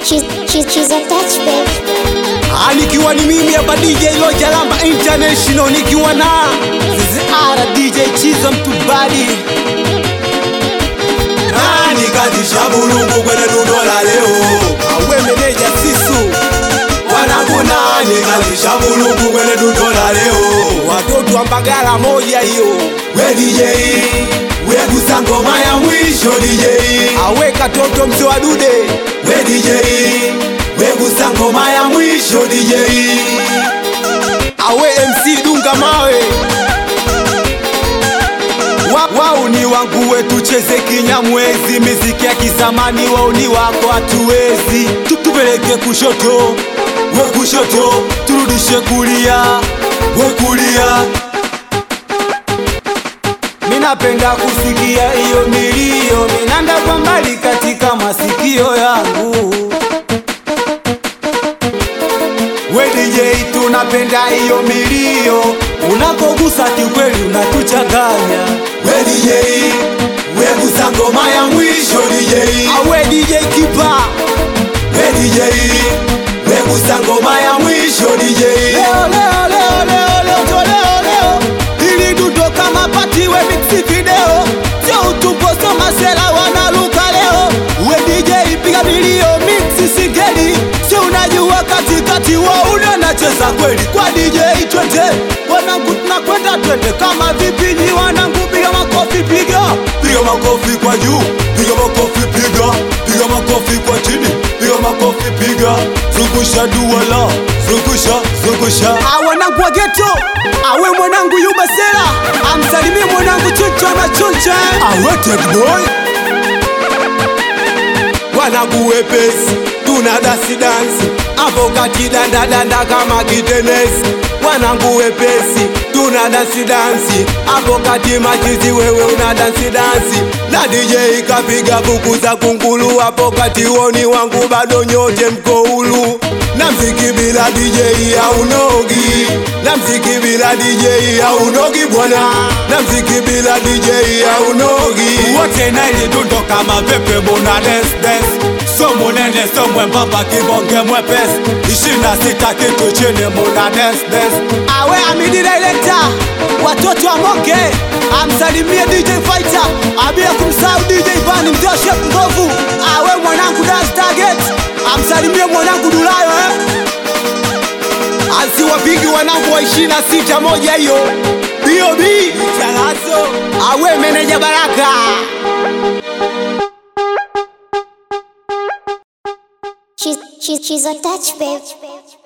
She's, she's, she's a touch babe. Ah, nikiwa ni mimi hapa DJ Loja Lamba International nikiwa na ZR DJ Chiza Mtubadi nani kazisha bulungu kwenye dudola leo awe meneja Sisu wanangu nani kazisha bulungu kwenye dudola leo watoto wa Mbagala moja hiyo we DJ we gusa ngoma ya mwisho DJ awe katoto mzee wa dude we DJ we gusa ngoma ya mwisho DJ awe MC Dunga Mawe Wa- wao ni wangu wetu cheze kinyamwezi miziki ya kizamani wao ni wako hatuwezi Tu- tupeleke kushoto we kushoto turudishe kulia we kulia minapenda kusikia hiyo milio minanda kwa mbali katika masikio yangu we DJ tunapenda hiyo milio unapogusa kiukweli unatuchanganya we DJ we gusa ngoma ya mwisho DJ awe DJ kipa we DJ we gusa ngoma ya mwisho DJ leo leo leo leo leo to leo leo ili dudo kama patiwe mixi video sio utupo so masela wanaluka leo we DJ piga milio mixi singeli si unajua katikati wa unanacheza kweli kwa DJ twende wanangu tunakwenda twende kama vipinyi wanangu piga makofi piga piga makofi kwa juu piga makofi piga piga makofi kwa chini piga makofi piga zungusha duala zungusha zungusha awanangu wa geto awe mwanangu yubasela amsalimie mwanangu chucho na chucha awe Ted boy wanangu wepesi tuna dasi dansi hapo kati dandadanda kama kitenesi wanangu wepesi tuna dansi dansi hapo kati machizi wewe una dansi dansi na DJ kapiga buku za kungulu hapo kati woni wangu bado nyote mko hulu na mziki bila DJ haunogi na mziki bila DJ haunogi bwana na mziki bila DJ haunogi wote na ile dundo kama pepe muna des des so munene so mwembamba kibonge mwepesi ishirini na sita kitu chini muna des des awe amidi director watoto wa moke amsalimie DJ Fighter abia kumsahau DJ Vani mtoshe ngovu awe mwanangu das target amsalimie mwanangu Dulayo eh? asiwapigi wanangu wa ishirini na sita moja hiyo bob chalazo awe meneja baraka She's, she's, she's a touch babe.